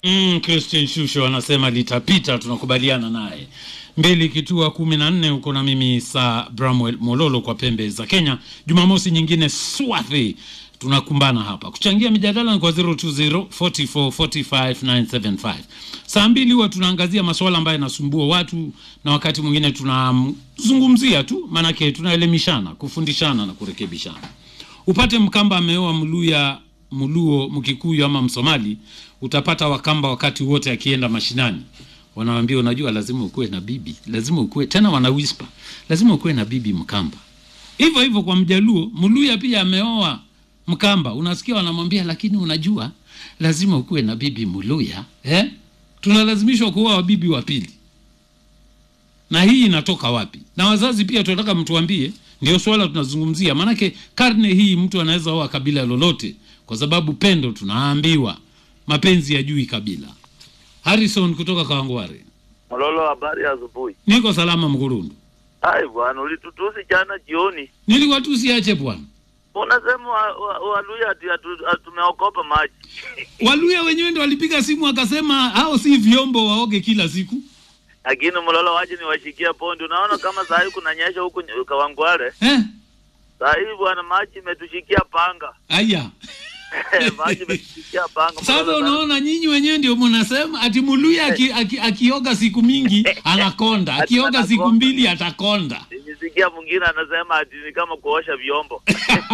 Mm, Christian Shusho anasema litapita, tunakubaliana naye. Mbili kitua kumi na nne huko na mimi saa Bramwell Mololo kwa pembe za Kenya. Jumamosi nyingine swathi tunakumbana hapa kuchangia mijadala kwa 020 44 45 975. Saa mbili huwa tunaangazia masuala ambayo yanasumbua watu na wakati mwingine tunazungumzia tu, maanake tunaelimishana, kufundishana na kurekebishana. Upate Mkamba ameoa Mluya, Mluo, Mkikuyu ama Msomali, utapata Wakamba wakati wote akienda mashinani wanawambia, unajua, lazima ukuwe na bibi, lazima ukuwe tena, wana whisper, lazima ukuwe na bibi Mkamba. Hivyo hivyo kwa Mjaluo, Mluya pia ameoa Mkamba, unasikia wanamwambia, lakini unajua, lazima ukuwe na bibi Mluya eh? Tunalazimishwa kuoa wabibi wa pili, na hii inatoka wapi? Na wazazi pia tunataka mtuambie, ndio swala tunazungumzia, maanake karne hii mtu anaweza oa kabila lolote, kwa sababu pendo, tunaambiwa mapenzi yajui kabila. Harrison kutoka Kawangware. Mololo, habari ya asubuhi. Niko salama Mkurundu. Hai bwana, ulitutusi jana jioni, Nilikuwa tu siache bwana. unasema wa- wa- Waluya ati atu- atu- tumeokopa maji. Waluya wenyewe ndio walipiga simu wakasema hao si vyombo waoge kila siku. Lakini Mololo, waje niwashikia pondi. Unaona kama saa hii kunanyesha huku ny- Kawangware, Eh? saa hii bwana, maji imetushikia panga Aya. maji imetushikia panga. Sasa Mololo, unaona nyinyi wenyewe ndio mnasema ati Muluya aki, aki, akioga siku mingi anakonda, akioga siku Anakonda. mbili atakonda. Nilisikia mwingine anasema ati ni kama kuosha vyombo.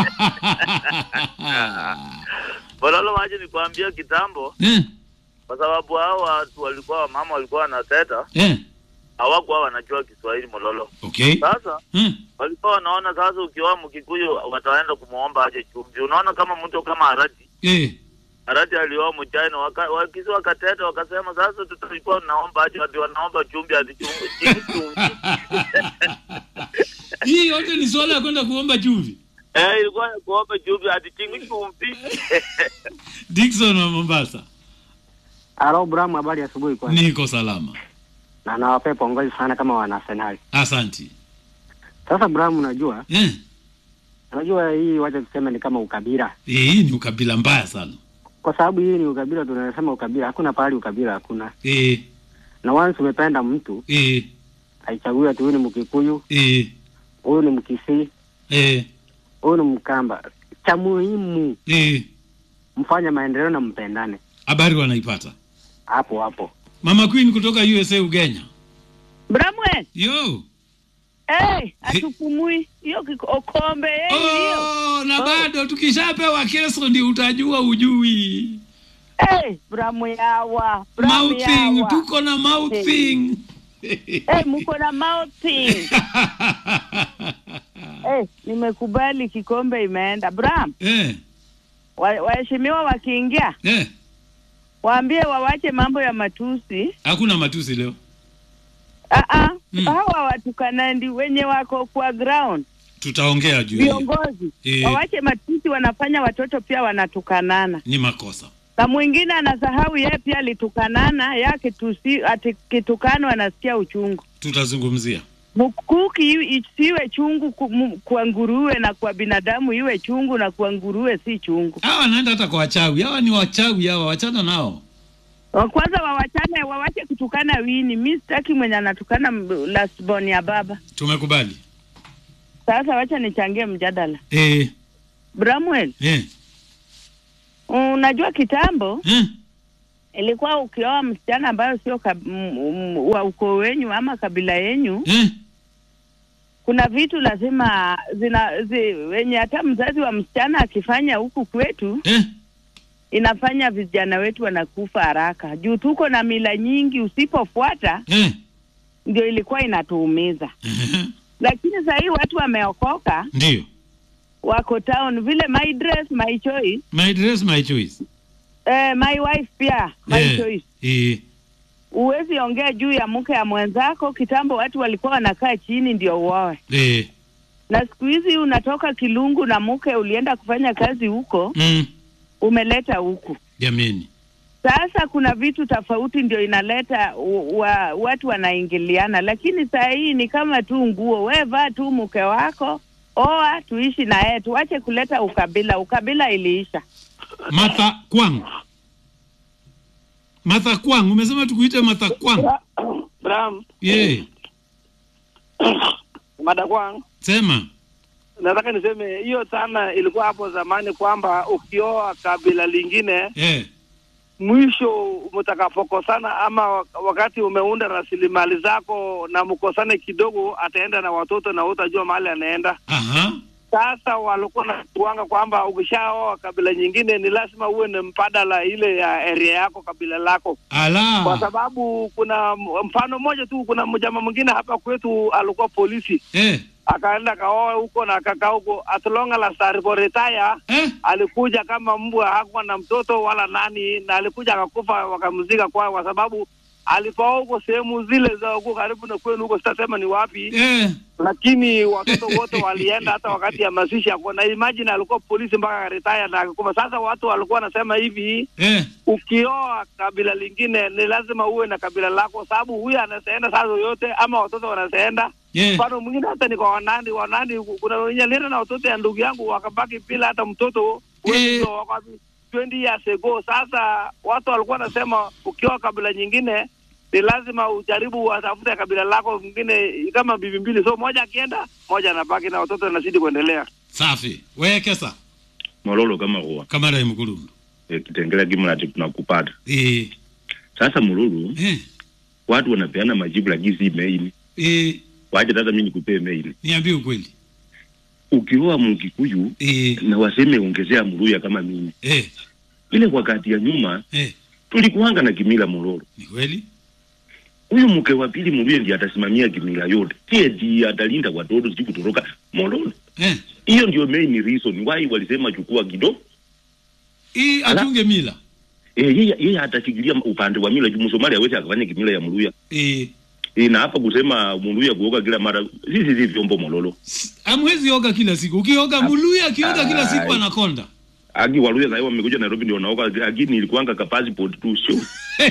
Mololo, waje nikwambia kitambo, eh, kwa sababu hao watu walikuwa wamama walikuwa wanateta, eh, hawakuwa wanajua Kiswahili Mololo. okay. Sasa Eh, walikuwa wanaona sasa, ukioa Mkikuyu wataenda kumwomba aje chumvi. Unaona kama mtu kama Harati eh. Harati alioa Mchina, waka, wakisi wakateta wakasema, sasa tutakuwa naomba aje, ati wanaomba chumvi, ati chumvi chini chumvi. Hii yote ni swala ya kwenda kuomba chumvi. Eh, ilikuwa ya kuomba chumvi, ati chini chumvi. Dickson wa Mombasa. Alo Bramu, habari ya asubuhi kwanza, Niko salama. na nawapea pongezi sana kama wana Arsenal. Asanti. Sasa Bramu, unajua Eh, unajua hii, wacha tuseme ni kama ukabila, eh, hii ni ukabila mbaya sana. kwa sababu hii ni ukabila, tunasema ukabila, hakuna pahali ukabila hakuna. Eh, Na once umependa mtu eh, haichagui ati huyu ni Mkikuyu, eh, huyu ni Mkisii, eh, huyu ni Mkamba. Cha muhimu eh. mfanye maendeleo na mpendane Habari wanaipata. hapo hapo. Mama Queen kutoka USA Ugenya. Bramwe, Yo. hey, atupumui hiyo kiko- okombe hey, hiyo Oh, na bado tukishapewa kesho ndio utajua ujui. hey, Bramwe yawa Bramwe Mouthing, yawa. tuko na mouthing. hey, mko na mouthing hey, nimekubali kikombe imeenda. Bram, eh, wa- waheshimiwa wakiingia eh. waambie wawache mambo ya matusi. Hakuna matusi leo. Aa, Mm. hawa watukanandi wenye wako kwa ground Tutaongea juu ya hiyo. viongozi Eh. wawache matusi, wanafanya watoto pia wanatukanana. Ni makosa. na mwingine anasahau yeye pia alitukanana yake tusi ati kitukano anasikia uchungu Tutazungumzia. mkuki iwe- isiwe chungu ku- mu- kwa nguruwe na kwa binadamu iwe chungu na kwa nguruwe si chungu Hawa wanaenda hata kwa wachawi. Hawa ni wachawi hawa, wachana nao. Wa- kwanza wawachane wawache kutukana wini mi sitaki mwenye anatukana m- lastborn ya baba Tumekubali. sasa wacha nichangie mjadala Eh, bramwel eh, unajua kitambo eh. ilikuwa ukioa msichana ambayo sio kab- m- m- wa ukoo wenyu ama kabila yenyu Eh, kuna vitu lazima zina zi, wenye hata mzazi wa msichana akifanya huku kwetu eh. inafanya vijana wetu wanakufa haraka juu tuko na mila nyingi usipofuata Eh. ndio ilikuwa inatuumiza eh. lakini saa hii watu wameokoka Ndio. wako town vile my dress my choice My dress, my choice. eh, my wife pia my Eh, choice eh. huwezi ongea juu ya mke ya mwenzako kitambo watu walikuwa wanakaa chini ndio uoe Eh. na siku hizi unatoka kilungu na mke ulienda kufanya kazi huko Mm. umeleta huku Jameni. sasa kuna vitu tofauti ndio inaleta u- wa, watu wanaingiliana lakini saa hii ni kama tu nguo we vaa tu mke wako oa tuishi na yeye tuache kuleta ukabila ukabila iliisha Martha Kwang. Martha Kwang, umesema tukuite Martha Kwang? Bram, Yeah. Madakwang, Sema. nataka niseme hiyo sana ilikuwa hapo zamani kwamba ukioa kabila lingine Eh. mwisho mtakapokosana ama wakati umeunda rasilimali zako na mkosane kidogo, ataenda na watoto na utajua mahali anaenda. Aha. Sasa walikuwa na kuanga kwamba ukishaoa kabila nyingine ni lazima uwe na mbadala ile ya area yako kabila lako, kwa Ala. sababu kuna m- mfano mmoja tu. Kuna mjama mwingine hapa kwetu alikuwa polisi, Eh. akaenda kaoa huko na akakaa huko, atlonga la sariboretaya Eh. alikuja kama mbwa, hakuwa na mtoto wala nani, na alikuja akakufa, wakamzika kwao, kwa sababu alipooa huko sehemu zile za huko karibu na kwenu huko, sitasema ni wapi, Eh. lakini watoto wote walienda hata wakati ya mazishi yako, na imagine alikuwa polisi mpaka akaretaya na akakufa. Sasa watu walikuwa wanasema hivi, Eh. ukioa kabila lingine ni lazima uwe na kabila lako, sababu huyu anaseenda saa zoyote, ama watoto wanaseenda Yeah. mfano mwingine hata ni kwa wanandi wanandi, kuna wenye alienda na watoto ya ndugu yangu wakabaki bila hata mtoto Eh. wengi wa- wa- 20 years ago. Sasa watu walikuwa wanasema ukioa kabila nyingine ni lazima ujaribu watafute kabila lako mwingine kama bibi mbili, so moja akienda moja anabaki na watoto anazidi kuendelea. Safi. Wekesa. mololo kama huwa Kamara imkulundu. e, kitengela kimlati tunakupata Eh. sasa mululu Eh. watu wanapeana majibu lakini si mail Eh. waje sasa mimi nikupee mail Niambie ukweli. ukioa mkikuyu Eh. na waseme ongezea muluya kama mimi Eh. ile wakati ya nyuma Eh. tulikuanga na kimila mololo Ni kweli? huyu mke wa pili muluya ndiye atasimamia kimila yote sie ndiye atalinda watoto sijui kutoroka mololo Eh. hiyo ndio main reason why walisema chukua kidogo Hii Ala. atunge mila. e, yeye yeye atafikiria upande wa mila juu msomali awezi akafanya kimila ya muluya Eh. e, na hapa kusema muluya kuoga kila mara sisi si vyombo mololo Amwezi oga kila siku. Ukioga muluya akioga kila siku Ai. anakonda. agi waluya sahii wamekuja nairobi ndio naoga lakini ilikuanga ka passport tu sio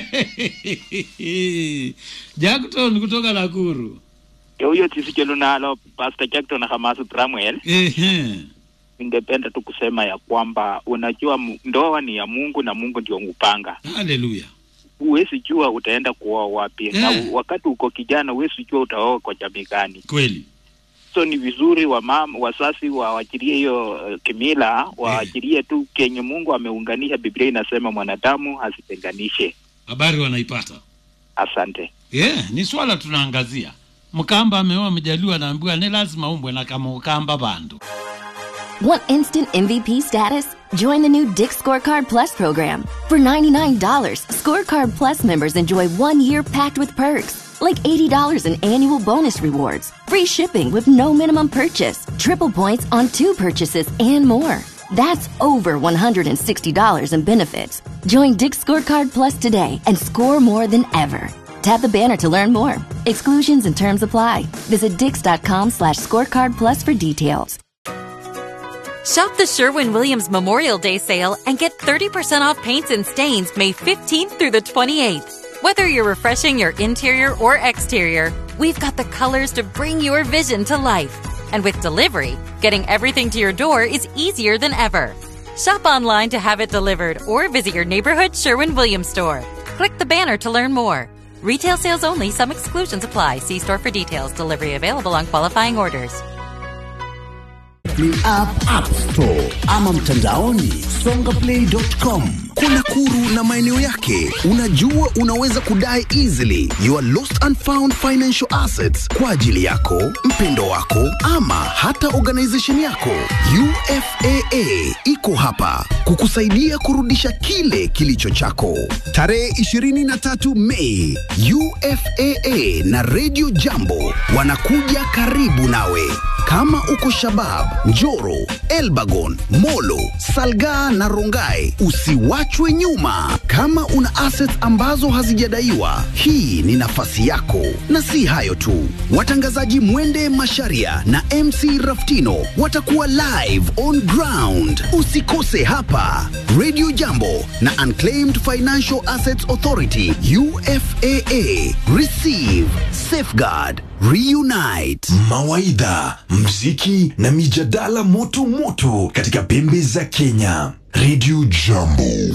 Jackton kutoka Nakuru. huyo tisichelo nalo Pastor Jackson Hamasu Samuel, Ehe. ningependa tu kusema ya kwamba unajua mu- ndoa ni ya Mungu na Mungu ndio upanga. Haleluya. Huwezi jua utaenda kuoa wapi na Eh. u- wakati uko kijana huwezi jua utaoa kwa jamii gani. Kweli. So ni vizuri wa mama wasasi waachilie hiyo uh, kimila, waachilie tu kenye Mungu ameunganisha. Biblia inasema mwanadamu asitenganishe. Habari wanaipata. Asante. Yeah, ni swala tunaangazia. Mkamba ameoa mjaliwa anaambiwa ni lazima umbwe na kama ukamba bandu. Want instant MVP status? Join the new Dick Scorecard Plus program. For $99, Scorecard Plus members enjoy one year packed with perks, like $80 in annual bonus rewards, free shipping with no minimum purchase, triple points on two purchases, and more. That's over $160 in benefits. Join Dick Scorecard Plus today and score more than ever. Tap the banner to learn more. Exclusions and terms apply. Visit dix.com slash scorecard plus for details. Shop the Sherwin Williams Memorial Day sale and get 30% off paints and stains May 15th through the 28th. Whether you're refreshing your interior or exterior, we've got the colors to bring your vision to life. And with delivery, getting everything to your door is easier than ever. Shop online to have it delivered or visit your neighborhood Sherwin Williams store. Click the banner to learn more. Retail sales only, some exclusions apply. See store for details. Delivery available on qualifying orders. Play app App Store ama mtandaoni songaplay.com. Kwa Nakuru na maeneo yake, unajua unaweza kudai easily your lost and found financial assets kwa ajili yako, mpendo wako ama hata organization yako. UFAA iko hapa kukusaidia kurudisha kile kilicho chako. Tarehe 23 Mei, UFAA na Radio Jambo wanakuja karibu nawe. Kama uko Shabab, Njoro, Elbagon, Molo, Salgaa na Rongai, usiwachwe nyuma. Kama una assets ambazo hazijadaiwa, hii ni nafasi yako. Na si hayo tu, watangazaji Mwende Masharia na MC Raftino watakuwa live on ground. Usikose hapa Radio Jambo na Unclaimed Financial Assets Authority UFAA. Receive, safeguard, reunite. mawaidha mziki na mijadala moto moto katika pembe za kenya redio jambo